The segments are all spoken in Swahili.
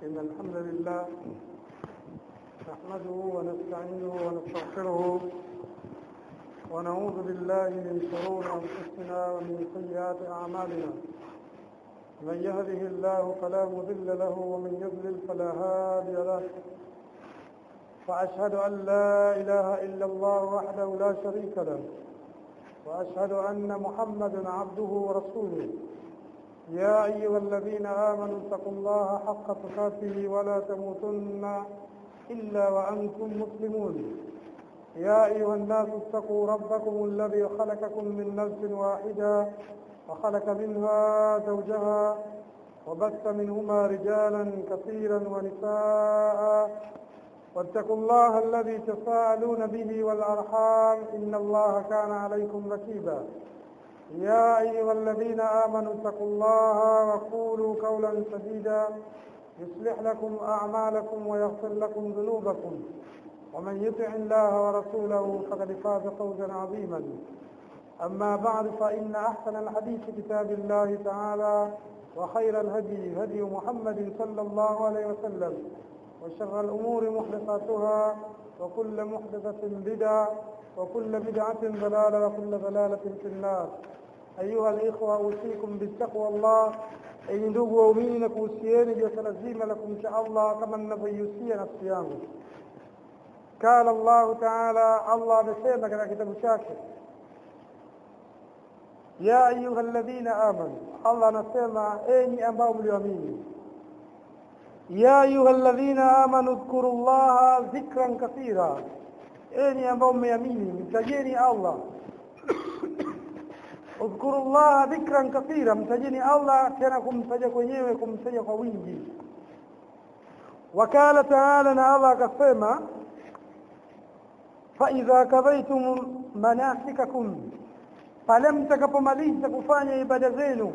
إن الحمد لله نحمده ونستعينه ونستغفره ونعوذ بالله من شرور أنفسنا ومن سيئات أعمالنا من يهده الله فلا مضل له ومن يضلل فلا هادي له وأشهد أن لا إله إلا الله وحده لا شريك له وأشهد أن محمدا عبده ورسوله يا أيها الذين آمنوا اتقوا الله حق تقاته ولا تموتن إلا وأنتم مسلمون يا أيها الناس اتقوا ربكم الذي خلقكم من نفس واحدة وخلق منها زوجها وبث منهما رجالا كثيرا ونساء واتقوا الله الذي تساءلون به والأرحام إن الله كان عليكم ركيبا يا أيها الذين آمنوا اتقوا الله وقولوا قولا سديدا يصلح لكم أعمالكم ويغفر لكم ذنوبكم ومن يطع الله ورسوله فقد فاز فوزا عظيما أما بعد فإن أحسن الحديث كتاب الله تعالى وخير الهدي هدي محمد صلى الله عليه وسلم وشر الأمور محدثاتها وكل محدثة بدعة وكل بدعة ضلالة وكل ضلالة في النار أيها الإخوة أوصيكم بالتقوى الله enyi ndugu waumini na kuhusieni juu ya swala zima la kumcha allah kama ninavyoihusia nafsi yangu qala llahu taala allah amesema katika kitabu chake ya ayuha ladhina amanu allah anasema enyi ambao mlioamini ya ayuha ladhina amanu dhkuru llaha dhikran kathira enyi ambao mmeamini mtajeni allah udhkuru llaha dhikran kathira mtajeni allah tena kumtaja kwenyewe kumtaja kwa wingi wakala taala na allah akasema faidha kadhaitum manasikakum pale mtakapomaliza kufanya ibada zenu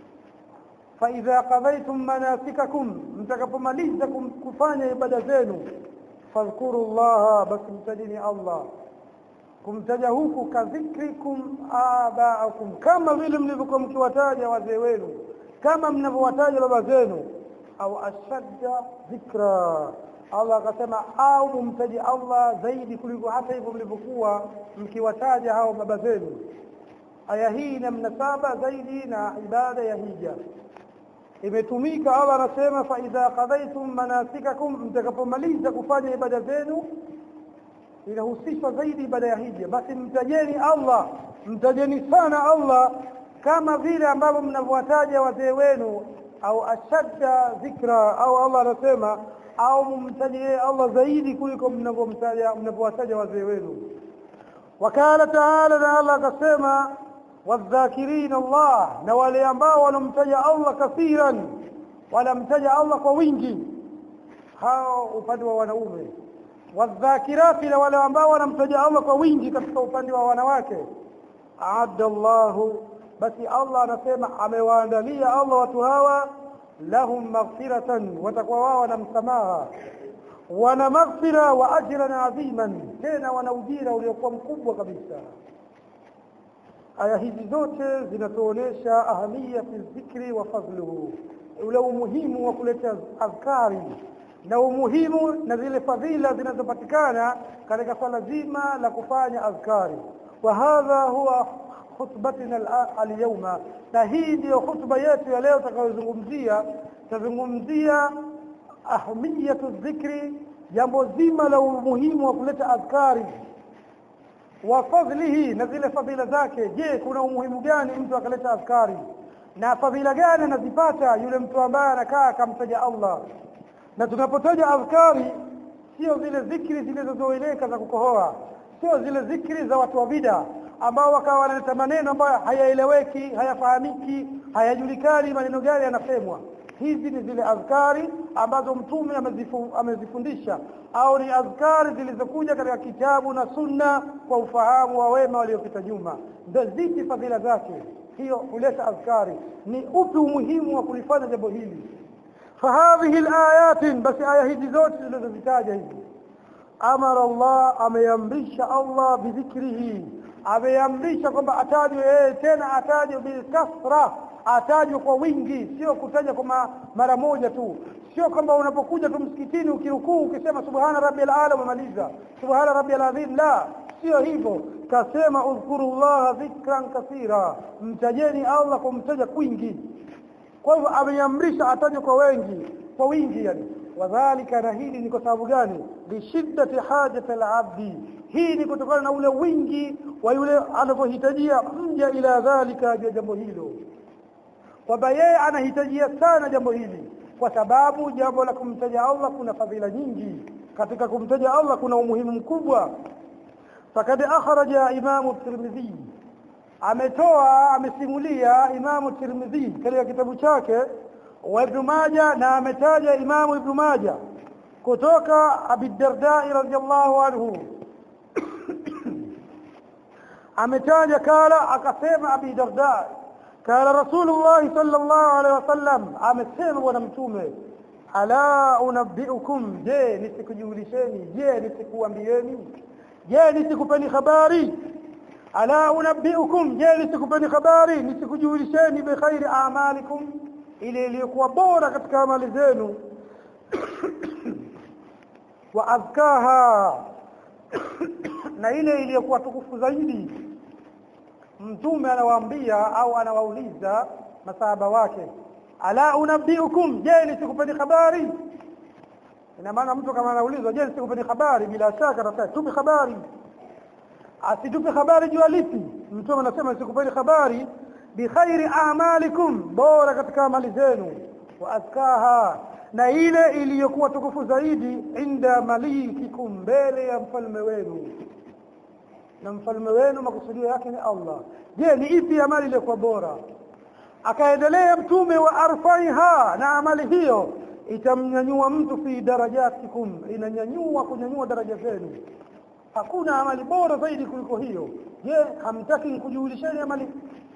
faidha qadhaitum manasikakum mtakapomaliza kufanya ibada zenu fadhkuru llaha basi mtajeni allah kumtaja huku kadhikrikum abaakum kama vile mlivyokuwa mkiwataja wazee wenu kama mnavyowataja baba zenu au ashadda dhikra allah akasema au mumtaji allah zaidi kuliko hata hivyo mlivyokuwa mkiwataja hao baba zenu aya hii ina mnasaba zaidi na ibada ya hija imetumika allah anasema faidha qadaitum manasikakum mtakapomaliza kufanya ibada zenu inahusishwa zaidi ibada ya hija basi mtajeni allah mtajeni sana allah kama vile ambavyo mnavyowataja wazee wenu au ashadda dhikra au allah anasema au mumtajie allah zaidi kuliko mnavyomtaja mnavyowataja wazee wenu wakala taala na allah akasema wadhakirin allah na wale ambao wanamtaja allah kathiran wanamtaja allah kwa wingi hao upande wa wanaume wadhakirati na wale ambao wanamtaja Allah kwa wingi katika upande wa wanawake aadda Allahu basi Allah anasema amewaandalia Allah watu hawa lahum maghfiratan watakuwa wao na msamaha wana maghfira wa ajran adhiman tena wana ujira uliokuwa mkubwa kabisa aya hizi zote zinatuonesha ahamiyati dhikri wa fadluhu ule umuhimu wa kuleta adhkari na umuhimu na zile fadhila zinazopatikana katika swala zima la kufanya adhkari wa hadha huwa khutbatina alyawma na hii ndiyo khutba yetu ya leo tutakayozungumzia tutazungumzia ahmiyatu dhikri jambo zima la umuhimu wa kuleta adhkari wa fadlihi na zile fadhila zake je kuna umuhimu gani mtu akaleta adhkari na fadhila gani anazipata yule mtu ambaye anakaa akamtaja Allah na tunapotaja adhkari sio zile zikri zilizozoeleka za kukohoa sio zile zikri za watu wa bida ambao wakawa wanaleta maneno ambayo hayaeleweki hayafahamiki hayajulikani maneno gani yanasemwa hizi ni zile adhkari ambazo mtume amezifu, amezifundisha au ni adhkari zilizokuja katika kitabu na sunna kwa ufahamu wa wema waliopita nyuma ndio zipi fadhila zake hiyo huleta adhkari ni upi umuhimu wa kulifanya jambo hili فهذه الآيات بس آية هذه زوج الذي هذه أمر الله أم يمرش الله بذكره ameamrisha kwamba atajwe yeye tena atajwe bilkasra atajwe kwa wingi sio kutaja kwa mara moja tu sio kwamba unapokuja tu msikitini ukirukuu ukisema subhana rabbil ala umemaliza subhana rabbil azim la sio hivyo kasema udhkurullaha dhikran kathira mtajeni Allah kumtaja kwingi kwa hivyo ameamrisha atajwe kwa wengi kwa wingi yani wadhalika na hili ni kwa sababu gani lishiddati hajati alabdi hii ni kutokana na ule wingi wa yule anavyohitajia mja ila dhalika ya jambo hilo kwamba yeye anahitajia sana jambo hili kwa sababu jambo la kumtaja Allah kuna fadhila nyingi katika kumtaja Allah kuna umuhimu mkubwa fakad akhraja imamu tirmidhi ametoa amesimulia imamu tirmidhi katika kitabu chake wa ibn majah na ametaja imamu ibn majah kutoka abi darda radhiyallahu anhu ametaja kala akasema abi darda kala rasulullah sallallahu alaihi wasallam amesema bwana mtume ala unabbiukum je nisikujulisheni je nisikuambieni je nisikupeni habari ala unabbiukum je nisikupeni habari nisikujulisheni bi khairi a'malikum ile iliyokuwa bora katika amali zenu wa azkaha na ile iliyokuwa tukufu zaidi mtume anawaambia au anawauliza masahaba wake ala unabbiukum je nisikupeni habari ina maana mtu kama anaulizwa je nisikupeni habari bila shaka atasema tupe habari asitupe habari jua lipi mtume anasema nisikupeni habari bi khairi a'malikum bora katika amali zenu wa azkaha na ile iliyokuwa tukufu zaidi inda malikikum mbele ya mfalme wenu na mfalme wenu makusudio yake ni Allah je ni ipi amali iliyokuwa bora akaendelea mtume wa arfaiha na amali hiyo itamnyanyua mtu fi darajatikum inanyanyua kunyanyua daraja zenu hakuna amali bora zaidi kuliko hiyo je hamtaki kujulisheni amali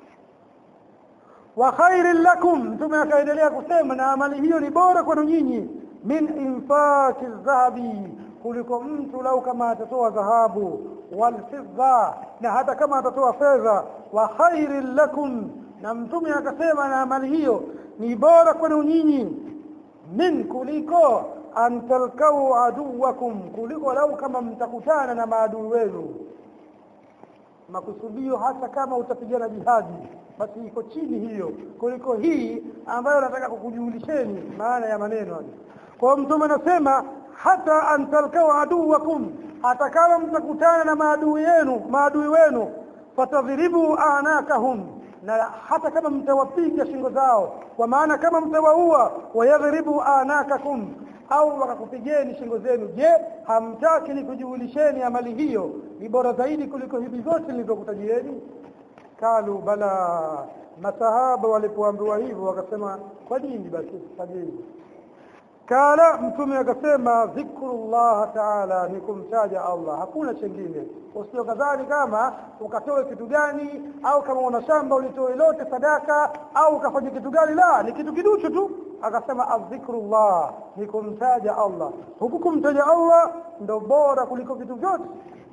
wa khairin lakum mtume akaendelea kusema na amali hiyo ni bora kwenu nyinyi min infaki dhahabi kuliko mtu lau kama atatoa dhahabu wal fidda na hata kama atatoa fedha wa khairin lakum na mtume akasema na amali hiyo ni bora kwenu nyinyi min kuliko an talkau aduwakum kuliko lau kama mtakutana na maadui wenu makusudio hata kama utapigana jihadi basi iko chini hiyo kuliko hii ambayo nataka kukujulisheni maana ya maneno haya kwa mtume anasema hata an talkau aduwakum hata kama mtakutana na maadui yenu maadui wenu fatadhribu anakahum na hata kama mtawapiga shingo zao kwa maana kama mtawaua wayadhribu anakakum au wakakupigeni shingo zenu je hamtaki nikujulisheni amali hiyo ni bora zaidi kuliko hivi vyote nilivyokutajeni kalu bala masahaba walipoambiwa hivyo wakasema kwa nini basi fanyeni kala mtume akasema dhikrullah taala ni kumtaja Allah hakuna chengine usio kadhani kama ukatoe kitu gani au kama una shamba ulitoe lote sadaka au ukafanya kitu gani la ni kitu kiduchu tu akasema adhikrullah ni kumtaja Allah huku kumtaja Allah ndo bora kuliko vitu vyote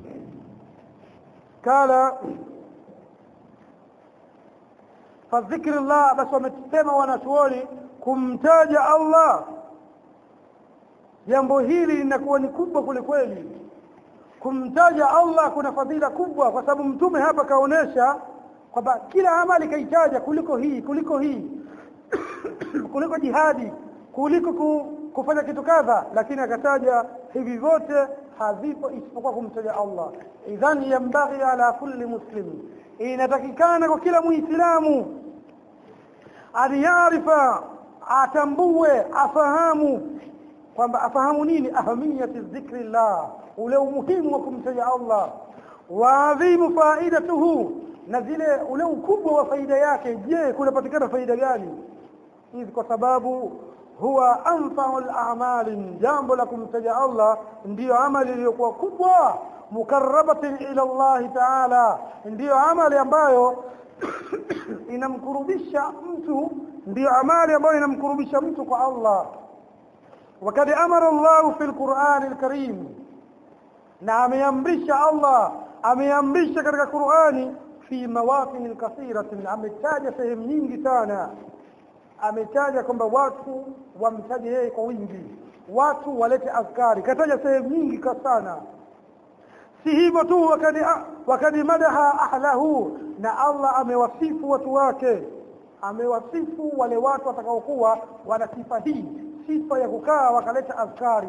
kala fadhikrillah basi wamesema wanachuoni kumtaja Allah jambo hili linakuwa ni kubwa kule kweli kumtaja Allah kuna fadhila kubwa kwa sababu mtume hapa kaonesha kwamba kila amali kaitaja kuliko hii kuliko hii kuliko jihadi kuliko ku, kufanya kitu kadha lakini akataja hivi vyote havipo isipokuwa kumtaja Allah idhan yambaghi ala kulli muslim inatakikana kwa kila muislamu aliyarifa atambue afahamu kwamba afahamu nini ahamiyati dhikrillah ule umuhimu wa kumtaja Allah wa adhimu faidatuhu na zile ule ukubwa wa faida yake je kunapatikana faida gani hivi kwa sababu huwa anfa'ul a'mali jambo la kumtaja Allah ndiyo amali iliyokuwa kubwa mukarrabatin ila Allah ta'ala ndiyo amali ambayo inamkurubisha mtu ndiyo amali ambayo inamkurubisha mtu kwa Allah وقد امر الله في القران الكريم na ameamrisha Allah ameamrisha katika Qur'ani fi mawaqin kathiratin ametaja sehemu nyingi sana ametaja kwamba watu wamtaje yeye kwa wingi watu walete azkari kataja sehemu nyingi sana si hivyo tu wakati wakati madaha ahlahu na Allah amewasifu watu wake amewasifu wale watu watakaokuwa wana sifa hii sifa ya kukaa wakaleta azkari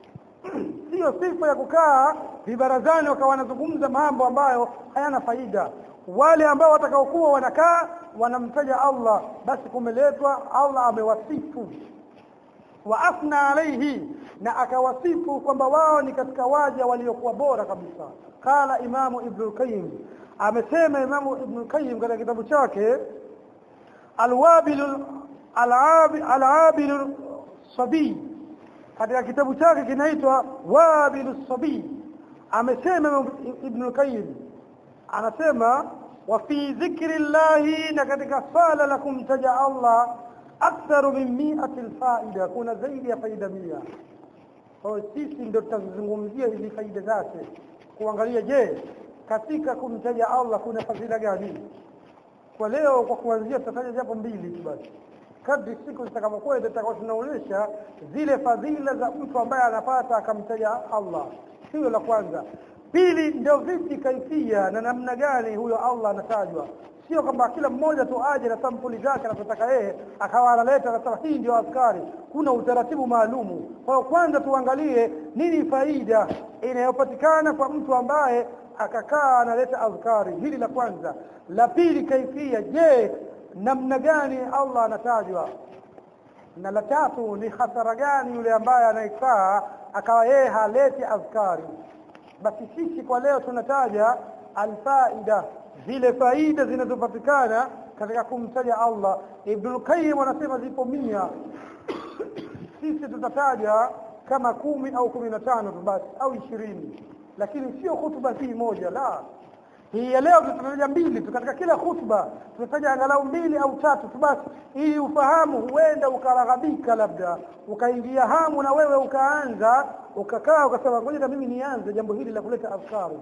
sio sifa ya kukaa vibarazani wakawa wanazungumza mambo ambayo hayana faida wale ambao watakaokuwa wanakaa wanamtaja Allah basi kumeletwa Allah amewasifu wa afna alayhi na akawasifu kwamba wao ni katika waja waliokuwa bora kabisa qala imamu ibn qayyim amesema imamu ibn qayyim katika kitabu chake alwabil alabil sabi katika kitabu chake kinaitwa wabil sabi amesema ibn qayyim anasema wa fi dhikri llahi na katika sala la kumtaja Allah aktharu min mi'ati alfaida kuna zaidi ya faida mia kwa sisi ndio tutazungumzia hizi faida zake kuangalia je katika kumtaja Allah kuna fadhila gani kwa leo kwa kuanzia tutataja japo mbili tu basi kadri siku zitakavyokwenda tutakuwa tunaonyesha zile fadhila za mtu ambaye anapata akamtaja Allah hiyo la kwanza pili ndio vipi kaifia na namna gani huyo Allah anatajwa sio kwamba kila mmoja tu aje na sampuli zake anapotaka yeye akawa analeta anasema hii ndio askari kuna utaratibu maalumu kwa hiyo kwanza tuangalie nini faida inayopatikana kwa mtu ambaye akakaa analeta azkari hili la kwanza la pili kaifia je namna gani Allah anatajwa na la tatu ni hasara gani yule ambaye anayekaa akawa yeye haleti azkari basi sisi kwa leo tunataja alfaida zile faida zinazopatikana katika kumtaja Allah Ibn Qayyim anasema zipo mia sisi tutataja kama kumi au kumi na tano tu basi au ishirini lakini sio hutuba hii moja la hii ya leo tutataja mbili tu katika kila hutuba tutataja angalau mbili au tatu tu basi ili ufahamu huenda ukaraghabika labda ukaingia hamu na wewe ukaanza ukakaa ukasema ngoja na mimi nianze jambo hili la kuleta afkari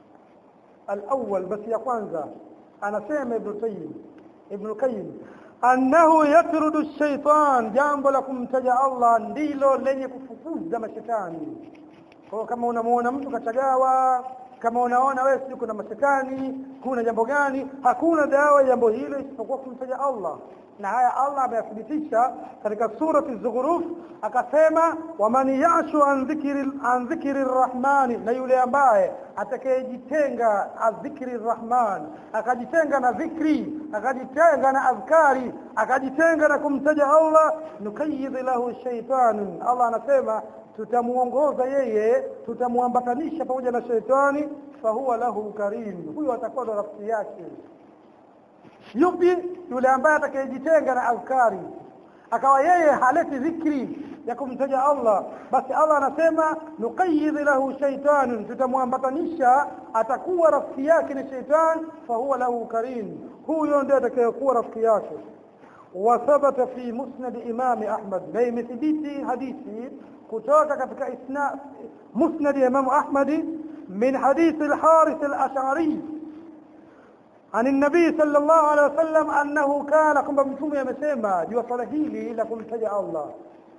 الأول بس يا kwanza anasema Ibn Qayyim Ibn Qayyim annahu yatrudu shaitan jambo la kumtaja Allah ndilo lenye kufukuza mashetani kwa kama unamuona mtu kachagawa kama unaona wewe sio kuna mashetani kuna jambo gani hakuna dawa ya jambo hilo isipokuwa kumtaja Allah na haya Allah ameyathibitisha katika surati Zukhruf akasema waman yashu an dhikri an dhikri rahmani na yule ambaye atakayejitenga adhikri rahman akajitenga na dhikri akajitenga na adhkari akajitenga na kumtaja Allah nukayyid lahu shaytan Allah anasema tutamuongoza yeye tutamuambatanisha pamoja na shetani fahuwa lahu karim huyo atakuwa ndo rafiki yake yupi yule ambaye atakayejitenga na azkari akawa yeye haleti dhikri ya kumtaja Allah basi Allah anasema nuqayyid lahu shaytan tutamwambatanisha atakuwa rafiki yake ni shaytan fahuwa lahu karim huyo ndiye atakayekuwa rafiki yake وثبت في مسند إمام أحمد زي مثبتي حديثي كتوك كتك إسناء مسند إمام أحمد من حديث الحارث الأشعري عن النبي صلى الله عليه وسلم أنه كان كما بمتوم يا مسيما جوا صلحيلي لكم تجع الله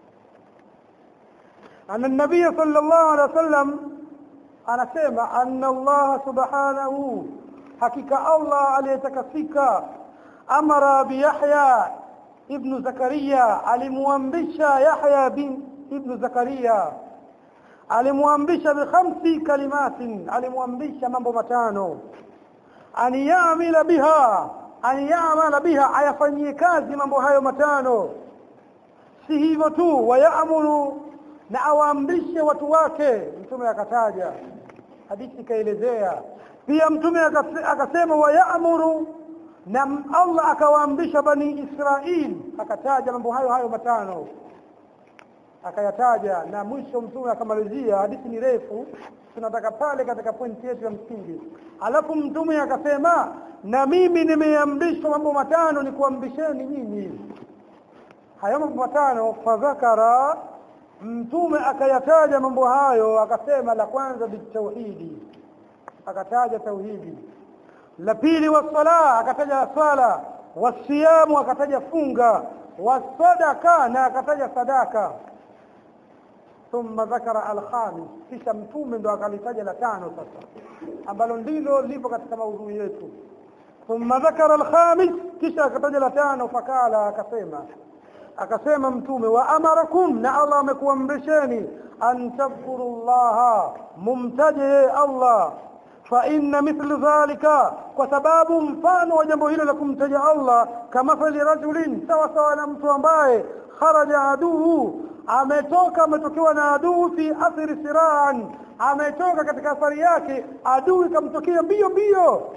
أن النبي صلى الله عليه وسلم أنا سيما أن الله سبحانه حقيقة الله عليتكفيك أمر بيحيى ابن زكريا alimwamrisha Yahya bin ibn Zakaria alimwamrisha bi khamsi kalimatin alimwamrisha mambo matano an ya'mila biha an ya'mala biha ayafanyie kazi mambo hayo matano si hivyo tu wayamuru na awaamrishe watu wake mtume akataja hadithi kaelezea pia mtume akasema wayamuru na Allah akawaamrisha bani Israil akataja mambo hayo hayo matano akayataja na mwisho mtume akamalizia hadithi ni refu tunataka pale katika pointi yetu ya msingi alafu mtume akasema na mimi nimeamrishwa mambo matano ni kuamrisheni nyinyi hayo mambo matano fadhakara mtume akayataja mambo hayo akasema la kwanza bitauhidi akataja tauhidi la pili wasala akataja swala wasiyamu akataja funga wasadaka na akataja sadaka thumma dhakara alkhamis kisha mtume ndo akalitaja la tano sasa ambalo ndilo lipo katika maudhui yetu thumma dhakara alkhamis kisha akataja la tano fakala akasema akasema mtume wa amarakum na Allah amekuamrisheni an tadhkuru llaha mumtaje Allah fa inna mithlu dhalika kwa sababu mfano wa jambo hilo la kumtaja Allah kama fali rajulin sawa sawa na mtu ambaye kharaja aduhu ametoka ametokewa na adui fi athiri siraan ametoka katika athari yake adui kamtokea mbio mbio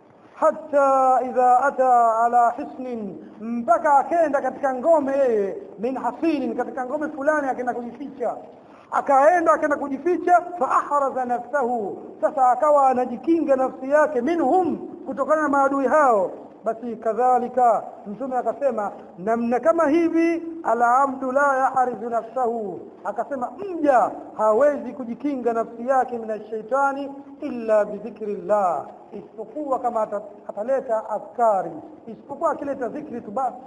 hata idha ata ala hisnin mpaka akenda katika ngome yeye min hasinin katika ngome fulani akaenda kujificha akaenda akaenda kujificha fa ahraza nafsahu sasa akawa anajikinga nafsi yake minhum kutokana na maadui hao basi kadhalika mtume akasema namna kama hivi alabdu la yahrizu nafsahu akasema mja hawezi kujikinga nafsi yake minashaitani illa bidhikrillah isipokuwa kama ataleta askari isipokuwa akileta dhikri tu basi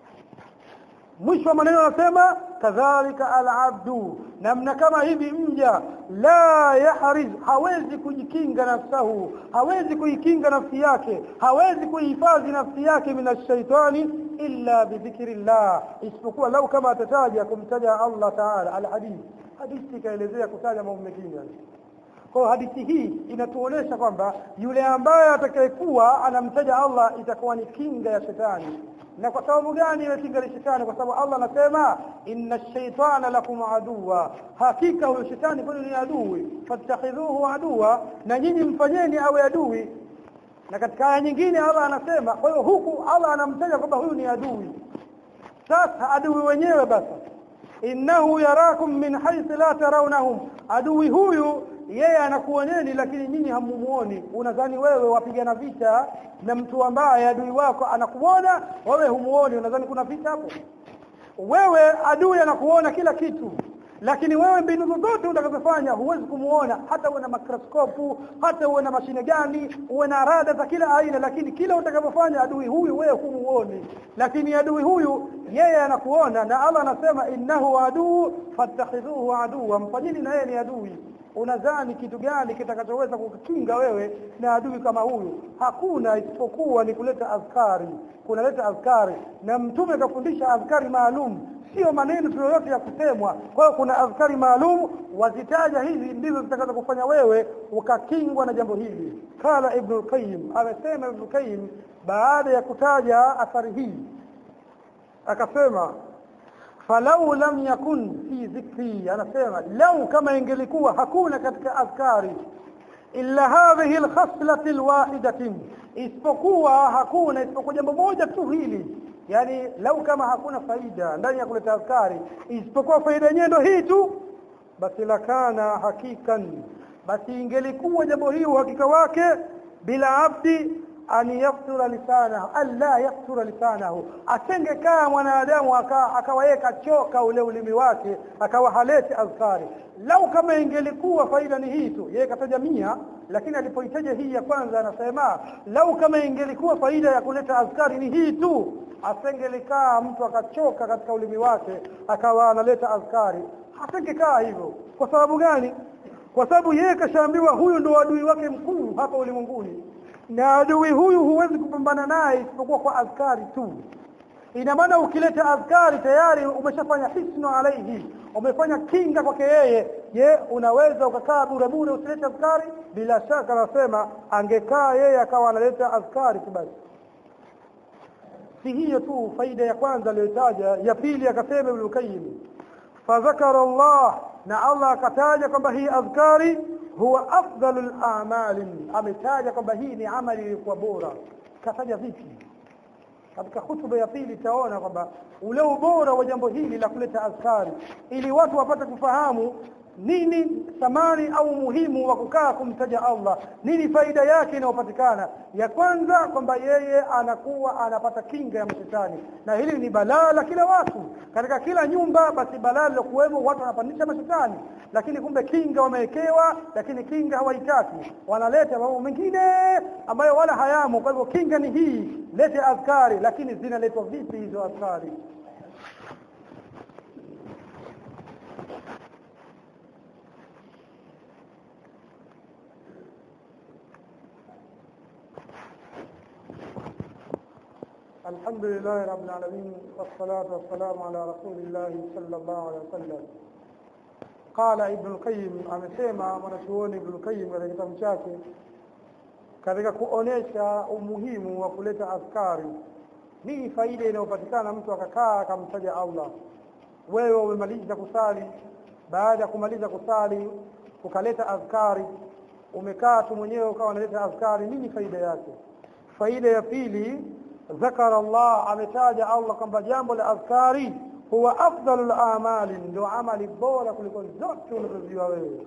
mwisho wa maneno anasema kadhalika alabdu namna kama hivi mja la yahriz hawezi kujikinga nafsahu hawezi kuikinga nafsi yake hawezi kuihifadhi nafsi yake minashaitani illa bidhikrillah isipokuwa lau kama atataja kumtaja Allah taala alhadith hadithi ikaelezea kutaja mambo mengine kwa hadithi hii inatuonesha kwamba yule ambaye atakayekuwa anamtaja Allah itakuwa ni kinga ya shetani na kwa sababu gani ile kinga ya shetani kwa sababu Allah anasema inna ash-shaytana lakum aduwa hakika huyo shetani kwani ni adui fattakhidhuhu aduwa na nyinyi mfanyeni awe adui na katika aya nyingine Allah anasema kwa hiyo huku Allah anamtaja kwamba huyu ni adui sasa adui wenyewe basi innahu yarakum min haythu la tarawnahum adui huyu yeye anakuoneni lakini nyinyi hamumuoni unadhani wewe wapigana vita na mtu ambaye adui wako anakuona wewe humuoni unadhani kuna vita hapo wewe adui anakuona kila kitu lakini wewe mbinu zozote utakazofanya huwezi kumuona hata uwe na makroskopu hata uwe na mashine gani uwe na rada za kila aina lakini kila utakavyofanya adui huyu wewe humuoni lakini adui huyu yeye anakuona na Allah anasema innahu aduu fattakhidhuhu aduwa mfanyini na yeye ni adui unadhani kitu gani kitakachoweza kukinga wewe na adui kama huyu hakuna isipokuwa ni kuleta azkari kunaleta azkari na mtume kafundisha azkari maalum sio maneno tu yoyote ya kusemwa kwa hiyo kuna azkari maalum wazitaja hizi ndizo zitakazo kufanya wewe ukakingwa na jambo hili kala ibn qayyim amesema ibn qayyim baada ya kutaja athari hii akasema falau lam yakun fi dhikri anasema lau kama ingelikuwa hakuna katika azkari illa hadhihi alkhaslati alwahidatin isipokuwa hakuna isipokuwa jambo moja tu hili yani lau kama hakuna faida ndani ya kuleta azkari isipokuwa faida yenyewe ndio hii tu basi lakana hakikan basi ingelikuwa jambo hili uhakika wake bila abdi an yaftura lisanahu alla yaftura lisanahu asengekaa mwanadamu akawa yeye kachoka ule ulimi wake akawa haleti azkari lau kama ingelikuwa faida ni hii tu yeye kataja mia lakini alipoitaja hii ya kwanza anasema lau kama ingelikuwa faida ya kuleta azkari ni hii tu asengelikaa mtu akachoka katika ulimi wake akawa analeta azkari hasengekaa hivyo kwa sababu gani kwa sababu yeye kashaambiwa huyu ndo adui wake mkuu hapa ulimwenguni na adui huyu huwezi kupambana naye isipokuwa kwa azkari tu ina maana ukileta azkari tayari umeshafanya hisnu alaihi umefanya kinga kwake yeye je unaweza ukakaa bure bure usilete azkari bila shaka nasema angekaa yeye akawa analeta azkari tu basi si hiyo tu faida ya kwanza aliyotaja ya pili akasema Ibn Qayyim fadhakara Allah na Allah akataja kwamba hii adhkari huwa afdalul a'mal ametaja kwamba hii ni amali iliyokuwa bora kataja vipi katika hutuba ya pili taona kwamba ule ubora wa jambo hili la kuleta azkari ili watu wapate kufahamu nini thamani au muhimu wa kukaa kumtaja Allah nini faida yake inayopatikana ya kwanza kwamba yeye anakuwa anapata kinga ya mashetani na hili ni balaa la kila watu katika kila nyumba basi balaa lilokuwemo watu wanapandisha mashetani lakini kumbe kinga wamewekewa lakini kinga hawaitaki wanaleta mambo mengine ambayo wala hayamo kwa hivyo kinga ni hii lete adhkari lakini zinaletwa vipi hizo adhkari الحمد لله رب العالمين والصلاة والسلام على رسول الله صلى الله عليه وسلم قال ابن القيم amesema mwanachuoni ibn al-Qayyim katika kitabu chake katika kuonesha umuhimu wa kuleta askari nini faida inayopatikana mtu akakaa akamtaja Allah wewe umemaliza kusali baada ya kumaliza kusali ukaleta azkari umekaa tu mwenyewe ukawa unaleta azkari nini faida yake faida ya pili ذكر الله ametaja Allah kwamba jambo la azkari huwa afdalul amali ndio amali bora kuliko zote unazojua wewe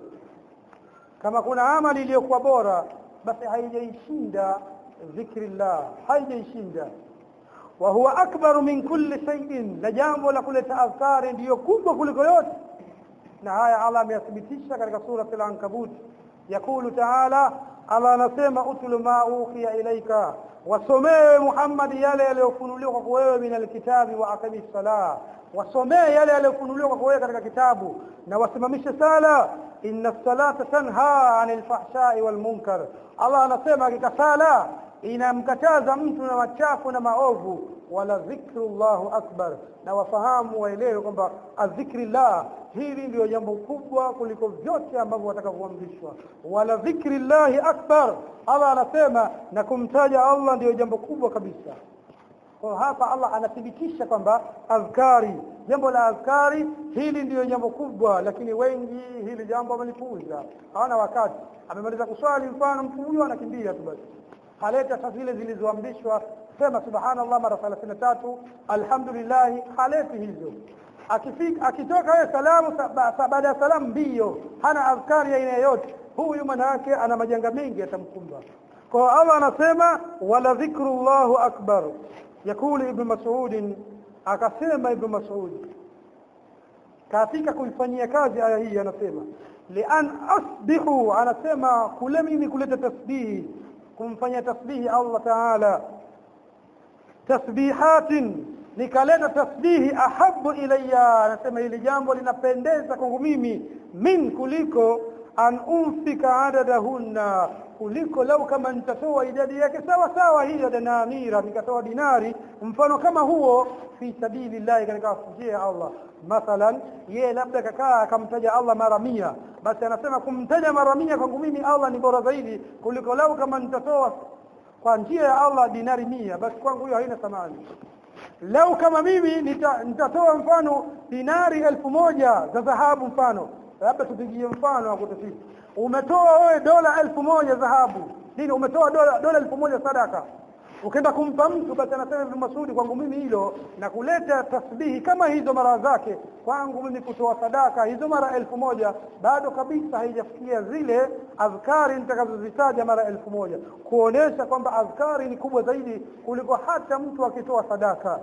kama kuna amali iliyokuwa bora basi haijaishinda dhikrillah haijaishinda wa huwa akbaru min kulli shay'in na jambo la kuleta azkari ndiyo kubwa kuliko yote na haya Allah ameyathibitisha katika sura al-ankabut yakulu ta'ala Allah anasema utlu ma uhiya ilaika wasomee Muhammad yale yaliyofunuliwa kwa wewe min alkitabi wa aqimi salah wasomee yale yaliyofunuliwa kwa wewe katika kitabu na wasimamishe sala inna salata tanha anil fahsha'i wal munkar Allah anasema hakika sala inamkataza mtu na machafu na maovu wala dhikrullahu akbar na wafahamu waelewe kwamba adhikrillah hili ndio jambo kubwa kuliko vyote ambavyo watakavyoamrishwa wala dhikrillahi akbar Allah anasema na kumtaja Allah ndio jambo kubwa kabisa kwa hapa Allah anathibitisha kwamba azkari jambo la azkari hili ndiyo jambo kubwa lakini wengi hili jambo wamelipuuza hawana wakati amemaliza kuswali mfano mtu huyo anakimbia tu basi haleta sasa zile zilizoamrishwa sema subhanallah mara 33 alhamdulillah haleti hizo akifika akitoka yeye salamu baada ya salamu mbio hana azkari ya aina yoyote huyu manake ana majanga mengi yatamkumba kwa Allah anasema wala dhikrullahu akbar yakuli ibn mas'ud akasema ibn mas'ud katika kuifanyia kazi aya hii anasema lian asbihu anasema kule mimi kuleta tasbihi kumfanyia tasbihi Allah ta'ala tasbihatin nikaleta tasbihi ahabu ilayya anasema hili jambo linapendeza kwangu mimi min kuliko an umfika adadahunna kuliko lau kama nitatoa idadi yake sawa sawa hiyo dinamira nikatoa dinari mfano kama huo fi sabilillah katika njia Allah mathalan yeye labda kakaa akamtaja Allah mara mia basi anasema kumtaja mara mia kwangu mimi Allah ni bora zaidi kuliko lau kama nitatoa kwa njia ya Allah dinari mia basi kwangu hiyo haina thamani lau kama mimi nita, nitatoa mfano dinari elfu moja za dhahabu mfano labda tupigie mfano wa kutafiti umetoa wewe dola elfu moja dhahabu nini umetoa dola dola elfu moja sadaka ukaenda kumpa mtu basi anasema Ibn Masudi kwangu mimi hilo na kuleta tasbihi kama hizo mara zake kwangu mimi kutoa sadaka hizo mara elfu moja bado kabisa haijafikia zile adhkari nitakazozitaja mara elfu moja kuonesha kwamba adhkari ni kubwa zaidi kuliko hata mtu akitoa sadaka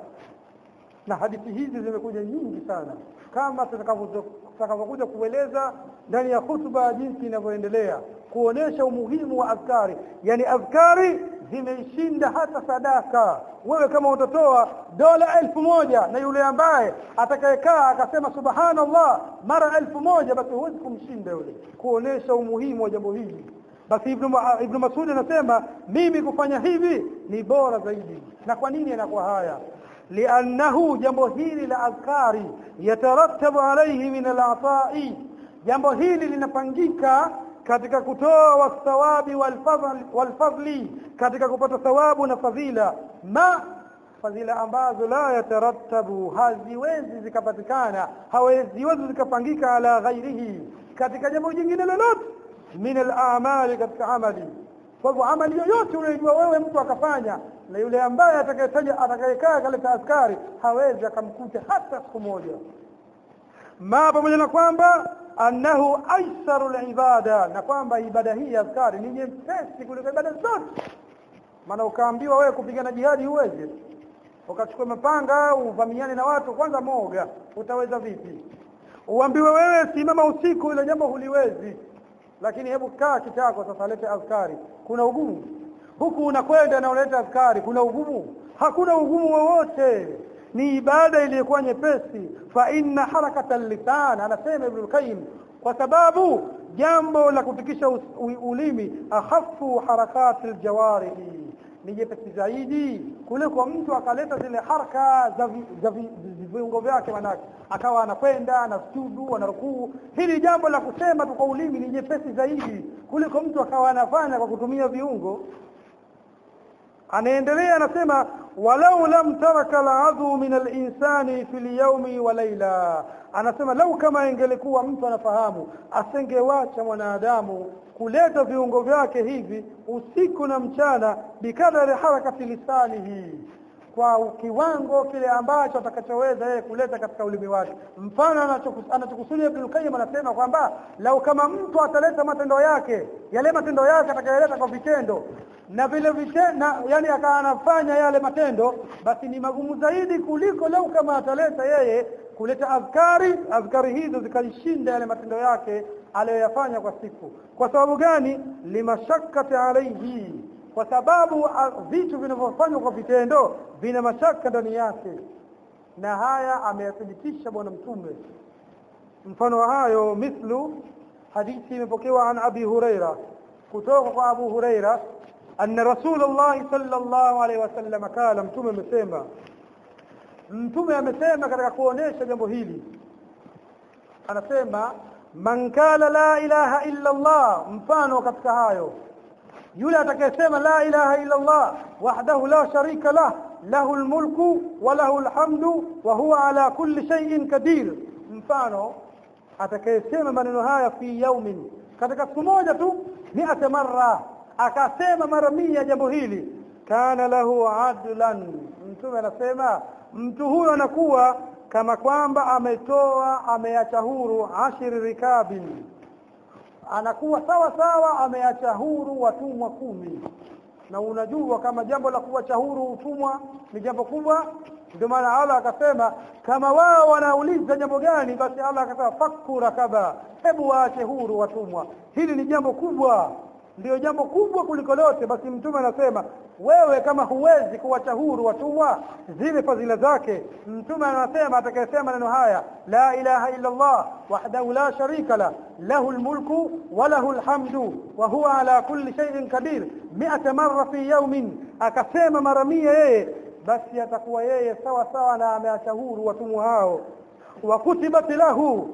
na hadithi hizi zimekuja nyingi sana kama tutakavyokuja kueleza ndani ya hutuba jinsi inavyoendelea kuonesha umuhimu wa adhkari yani adhkari zimeishinda hata sadaka wewe kama utatoa dola elfu moja na yule ambaye atakayekaa akasema subhanallah mara elfu moja basi huwezi kumshinda yule kuonesha umuhimu wa jambo hili basi ibn ibn Mas'ud anasema mimi kufanya hivi ni bora zaidi na kwa nini anakuwa haya liannahu jambo hili la adhkari yatarattabu alayhi min al-ata'i jambo hili linapangika katika kutoa wasawabi walfadli katika kupata thawabu na fadhila ma fadhila ambazo la yatarattabu haziwezi zikapatikana haziwezi zikapangika ala ghairihi katika jambo jingine lolote min al-a'mali katika amali kwa hivyo amali yoyote unayojua wewe mtu akafanya na yule ambaye atakayetaja atakayekaa kaleta askari hawezi akamkuta hata siku moja ma pamoja na kwamba annahu aisaru libada na kwamba ibada hii ya azkari ni nyepesi kuliko ibada zote maana ukaambiwa wewe kupigana jihadi huwezi ukachukua mapanga uvamiane na watu kwanza moga utaweza vipi uambiwe wewe simama usiku ile jambo huliwezi lakini hebu kaa kitako sasa lete azkari kuna ugumu huku unakwenda na unaleta azkari kuna ugumu hakuna ugumu wowote ni ibada iliyokuwa nyepesi fa inna harakata lisan anasema ibn qayyim kwa sababu jambo la kutikisha ulimi akhafu harakati aljawarihi ni jepesi zaidi kuliko mtu akaleta zile haraka za za viungo vyake manake akawa anakwenda anasujudu anarukuu hili jambo la kusema tu kwa ulimi ni jepesi zaidi kuliko mtu akawa anafanya kwa kutumia viungo anaendelea anasema walau lam taraka al'adhu min al-insani fil yawmi wa layla anasema lau kama ingelikuwa mtu anafahamu asengewacha mwanadamu kuleta viungo vyake hivi usiku na mchana bikadari harakati lisanihi kwa kiwango kile ambacho atakachoweza yeye kuleta katika ulimi wake mfano anachokusudia Ibn Qayyim anasema kwamba lau kama mtu ataleta matendo yake yale matendo yake atakayoleta kwa vitendo na vile vitendo yani akawa anafanya yale matendo basi ni magumu zaidi kuliko lau kama ataleta yeye kuleta azkari azkari hizo zikalishinda yale matendo yake aliyoyafanya kwa siku kwa sababu gani limashakati alaihi kwa sababu vitu vinavyofanywa kwa vitendo vina mashaka ndani yake na haya ameyathibitisha bwana mtume mfano wa hayo mithlu hadithi imepokewa an abi huraira kutoka kwa abu huraira anna rasulullah sallallahu alaihi wasallam kala mtume amesema mtume amesema katika kuonesha jambo hili anasema man kala la ilaha illa Allah mfano katika hayo yule atakayesema la ilaha illa Allah wahdahu la sharika lah lahu almulku wa lahu alhamdu wa huwa ala kulli shay'in kadir mfano atakayesema maneno haya fi yaumin katika siku moja tu mi'ata marra akasema mara mia jambo hili kana lahu adlan mtume anasema mtu huyo anakuwa kama kwamba ametoa ameacha huru ashiri rikabin anakuwa sawa sawa ameacha huru watumwa kumi na unajua kama jambo la kuacha huru utumwa ni jambo kubwa ndio maana Allah akasema kama wao wanauliza jambo gani basi Allah akasema fakku rakaba hebu waache huru watumwa hili ni jambo kubwa ndio jambo kubwa kuliko lote basi mtume anasema wewe kama huwezi kuwacha huru watumwa zile fadhila zake mtume anasema atakayesema neno haya la ilaha illa Allah wahdahu la sharika la lahu almulku wa lahu alhamdu wa huwa ala kulli shay'in kadir 100 marra fi yawmin akasema mara 100 yeye basi atakuwa yeye sawa sawa na ameacha huru watumwa hao wa kutibat lahu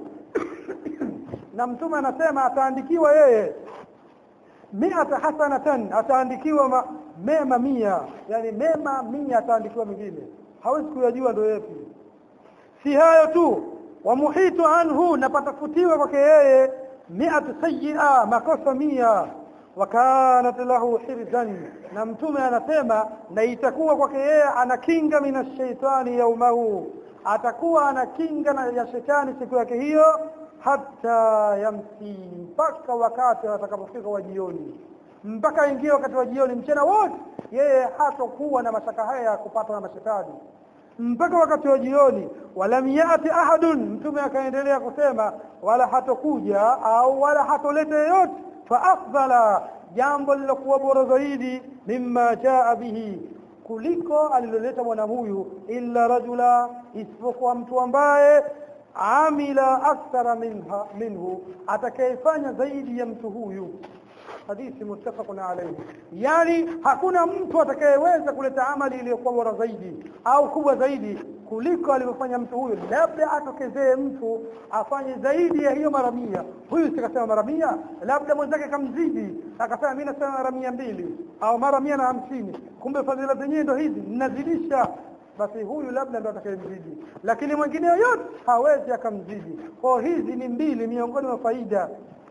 na mtume anasema ataandikiwa yeye miata hasanatan ataandikiwa ma, mema mia yani mema mia ataandikiwa mingine hawezi kuyajua ndio yapi si hayo tu wa muhitu anhu na patafutiwa kwake yeye miatu sayyi'a makosa mia wa kanat lahu hirzan na mtume anasema na itakuwa kwake yeye anakinga minashaitani yaumahu atakuwa anakinga na ya shetani siku yake hiyo hata yamsi mpaka wakati atakapofika wa jioni mpaka ingie wakati wa jioni mchana wote yeye hatakuwa na mashaka haya ya kupatwa na mashetani mpaka wakati wa jioni walam yati ahadun mtume akaendelea kusema wala hatokuja au wala hatoleta yoyote fa afdala jambo lilokuwa bora zaidi mimma jaa bihi kuliko aliloleta mwana huyu illa rajula isipokuwa mtu ambaye amila akthara minha minhu atakayefanya zaidi ya mtu huyu hadithi muttafaqun alayhi yani hakuna mtu atakayeweza kuleta amali iliyokuwa bora zaidi au kubwa zaidi kuliko alivyofanya mtu huyu labda atokezee mtu afanye zaidi ya hiyo mara mia huyu sikasema mara mia labda mwenzake kamzidi akasema mimi nasema mara mia mbili au mara mia na hamsini kumbe fadhila zenyewe ndo hizi ninazidisha basi huyu labda ndo atakayemzidi lakini mwingine yoyote hawezi akamzidi kwa hizi ni mbili miongoni mwa faida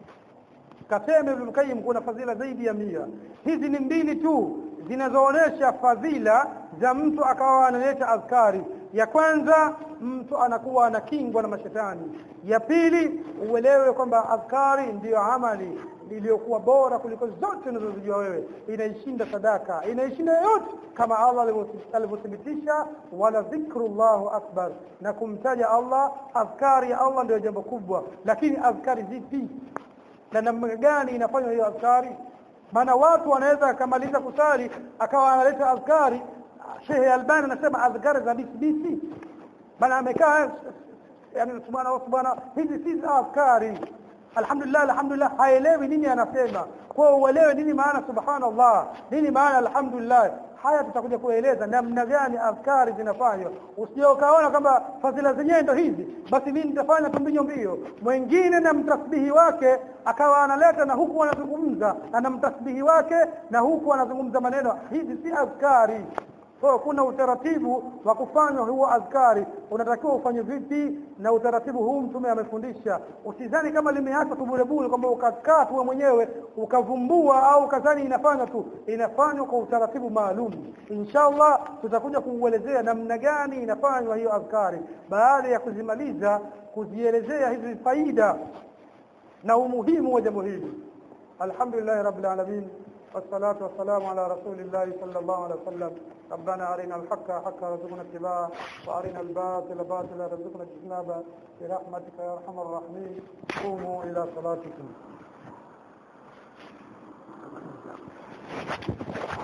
kasema Ibn Qayyim kuna fadhila zaidi ya mia hizi ni mbili tu zinazoonesha fadhila za mtu akawa analeta azkari ya kwanza mtu anakuwa anakingwa na mashetani ya pili uelewe kwamba adhkari ndiyo amali iliyokuwa bora kuliko zote unazozijua wewe inaishinda sadaka inaishinda yoyote kama Allah alivyothibitisha wala dhikrullahu akbar na kumtaja Allah adhkari ya Allah ndio jambo kubwa lakini adhkari zipi na namna gani inafanywa hiyo adhkari maana watu wanaweza akamaliza kusali akawa analeta adhkari Sheikh Albani anasema adhkari za bisbisi bana amekaa yani subhana subhana hizi si adhkari alhamdulillah alhamdulillah haelewi nini anasema kwa uelewe nini maana subhanallah nini maana alhamdulillah haya tutakuja kueleza namna gani adhkari zinafanywa usije ukaona kwamba fadhila zenyewe ndo hizi basi mimi nitafanya tumbinyo mbio mwingine na mtasbihi wake akawa analeta na huku anazungumza na mtasbihi wake na huku anazungumza maneno hizi si adhkari kwa kuna utaratibu wa kufanywa huo adhkari unatakiwa ufanye vipi na utaratibu huu mtume amefundisha usizani kama limeachwa tu bure bure kwamba ukakaa tu mwenyewe ukavumbua au ukazani inafanywa tu inafanywa kwa utaratibu maalum inshallah tutakuja kuuelezea namna gani inafanywa hiyo adhkari baada ya kuzimaliza kuzielezea hizi faida na umuhimu wa jambo hili alhamdulillah rabbil alamin والصلاة والسلام على رسول الله صلى الله عليه وسلم ربنا أرنا الحق حقا رزقنا اتباعه وأرنا الباطل باطلا رزقنا اجتنابه برحمتك يا أرحم الراحمين قوموا إلى صلاتكم